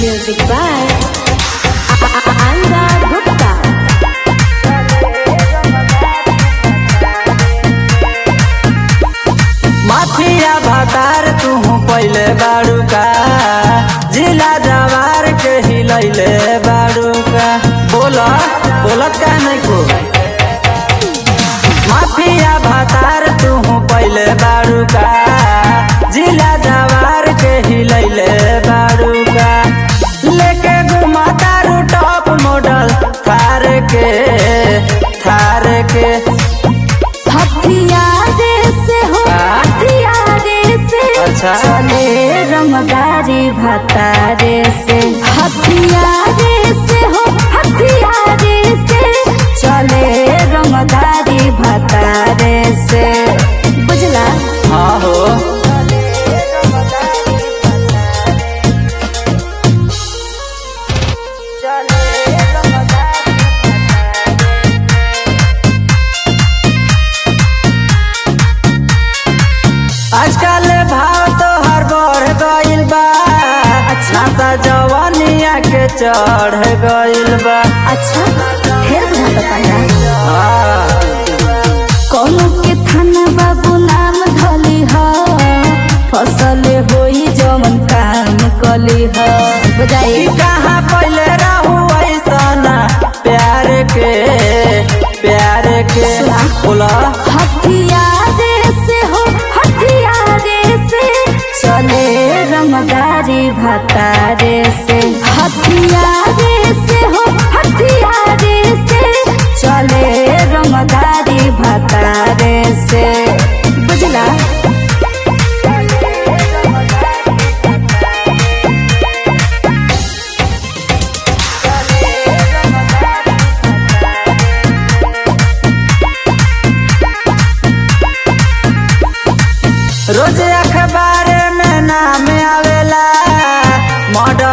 Music by Anga Gupta. माथिया भातार तू पहले बाड़ू का जिला जवार के हिलैले बाड़ू का बोला बोलत का नहीं को माफिया भातार तू पहले बाड़ू का जिला जवार के हिलैले बाड़ू का लेके घुमा तारू टॉप मॉडल थार के थार के हथियारे से हो हाँ? हथियारे से अच्छा। चले रमदारी भतारे से हथियारे से हो हथियारे से चले रमदारी भतारे से बुझला हाँ हो आजकल भाव तो हर बढ़ गइल बा नाता जवानिया के चढ़ गइल बा अच्छा फिर बुझा पाया हाँ, कौनो के थाना बाबू नाम धली ह फसल होई जवन काम कली ह कि बुझाई कहाँ पहले रहू ऐसा प्यार के प्यार के बोला हथियारे से हो हथियारे से चले रमदारी भतारे से हथियारे से हो हथियारे से चले रमदारी भतारे से बुझला रोज अखबार में नाम आवेला मर्डर